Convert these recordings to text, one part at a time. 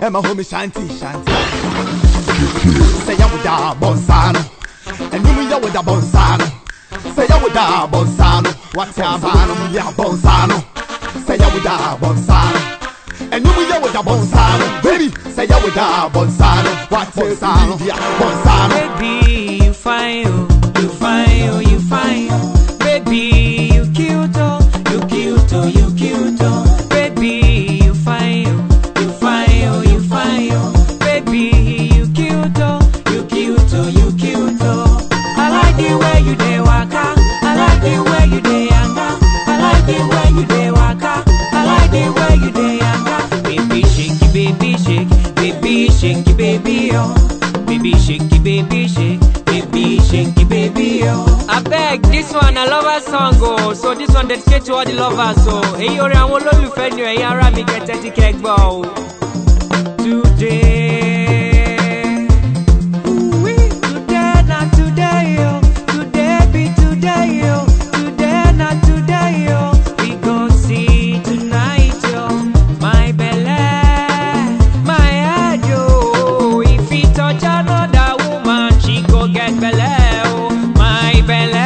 and my homie Shanty Shanty. Say ya with da bonsano, and you ya with da bonsano. Say ya with da bonsano, what's ya bonsano? Ya bonsano. Say ya with da bonsano. And you ya with da bonsano, baby. Say ya with da bonsano, what's bonsano? Ya bonsano. Baby, you fine, oh, you fine, oh, you fine. oh. Baby, you cute, oh, you cute, oh, you cute, oh. Baby, you fine, oh, you fine, oh, you fine, oh. Baby, you cute, oh, you cute, oh, you cute, oh. I like the way you dey waka, I like the way you dey yanga, I like the way you dey waka, I like the way you dey yanga. Baby, shaky, baby, shake, baby, shaky, baby, oh. Baby shaky, baby shake, baby shaky, baby oh. I beg this one a lover song oh, so this one dedicate to all the lovers oh. Èyí orin àwọn olólùfẹ́ ni ẹ̀yin ará mi kẹ̀tẹ́ ti kẹ́gbọ́ o. Today, ooh-wee, today na today oh, today be today oh, today na today oh. We gon' see tonight oh, my belle, my head oh. If he touch another woman, she go get belle oh, my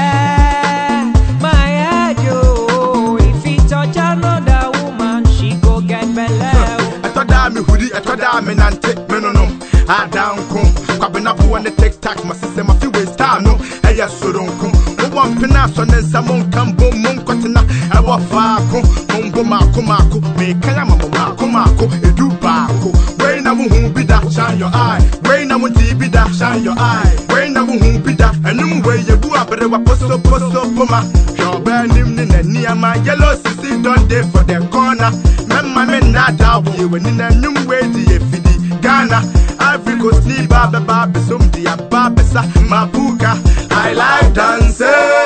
belle, my head oh. If he touch another woman, she go get belle oh. ɛtɔ daa me huri ɛtɔ daa me nante me nonom adanko kwabenaboɔ ne tiktak masesɛ mafi westar no ɛyɛ soronko mowɔ mpena asɔ ne nsa monka mbom monkɔtena ɛwɔ faako mombo maako maako meeka ama mo maako maako ɛdu baako wei na wohu bi da shine your eye wei na wontii bi da shine your eye wei na wohu bi da ɛnom wei yɛbu aberewa posoposo poma hwɛ ɔbaa nim ne n'aniama yellow sisi don dey for the corner mɛma me nnaadaa wo yɛw'ani na nnwom wei de yɛ fidi ghana ivory coast ni ba bɛba bɛsom de aba bɛsa mapuka i like dance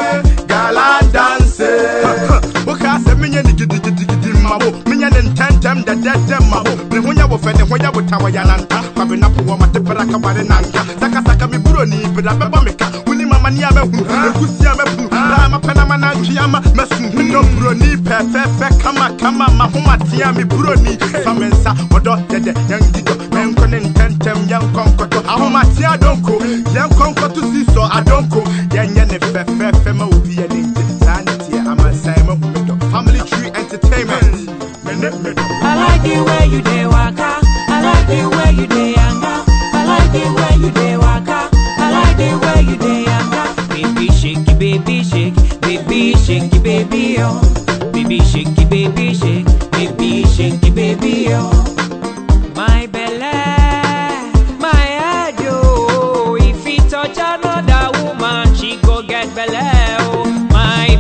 gala dance wokaa sɛ menyɛ ne gidigidigidi ma wo menyɛ ne ntɛntɛm dɛdɛdɛ ma wo ne ho nyɛ wo fɛ ne ho yɛ wo ta wɔ yananta kwabenapo wɔ mate bra ka ware nanka sakasaka me buro ni bra bɛbɔ me ka woni mama ni a bɛhunu ɛkusi a mɛpunu daa mapɛ na manantwe ama mɛsu medɔ buroni pɛfɛɛfɛ kama kama mahomatea me buroni fa me nsa wɔdɔ dɛdɛ yɛngidɔ yɛnkɔ ne ntɛntɛm yɛnkɔ nkɔtɔ ahomatea adonko yɛnkɔ nkɔto si sɔ adonko yɛnyɛ ne fɛfɛɛfɛ ma obi yɛ ne ngye saa ne teɛ amansan mahu me dɔ family tree entertainment mene me dɔ I like the way you dey waka. I like the way you dey yanga. I like the way you dey waka. I like the way you dey yanga. Baby shaky, baby shake, baby shaky, baby oh. Baby shaky, baby shake, baby shaky, baby oh. My belle, my head oh. If he touch another woman, she go get belle oh. My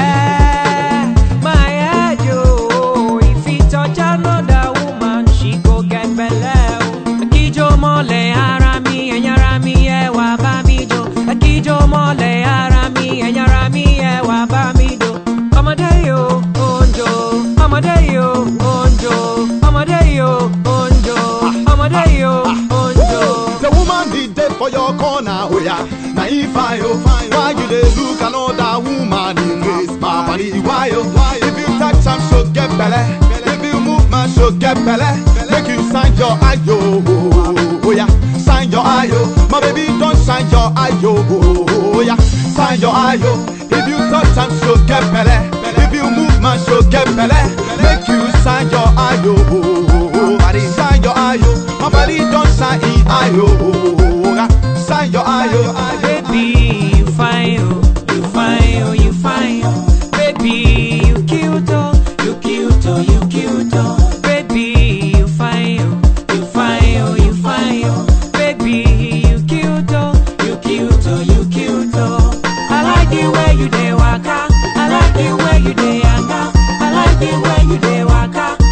belle, my head oh. If he touch another woman, she go get belle oh. Akijo mole ara mi, enyara mi e wa ba mi do. Akijo mole ara mi, enyara mi e wa ba mi do. Ọmọdé yo, onjo. Ọmọdé yo, onjo. Ọmọdé yo, onjo. Ọmọdé yo, onjo. The woman did dead for your corner, oh yeah. Now if I oh, why you dey look another woman in waist, my body why oh? If you touch am, she'll get belle. If you move, man, she'll get belle. Make you sign your eye, oh, oh, oh yeah. Sign your eye, oh. My baby, don't sign your eye, oh, oh, oh yeah. Sign your eye, oh. If you touch am, she'll get belle. If you move, man, she'll get belle. Make you sign your eye, oh, oh, oh, oh. Body, sign your eye, oh. My body don't sign in eye, oh, oh, oh, yeah. Sign your eye, oh. Baby, you fine, oh, you fine, oh, you fine, oh. Baby, you cute, oh, you cute, oh, you cute, oh. Baby, you fine, oh, you fine, oh, you fine, oh. Baby, you cute, oh, you cute, oh, you cute, oh. I like the way you dey waka, I like the way you dey yanga, I like the way you dey waka,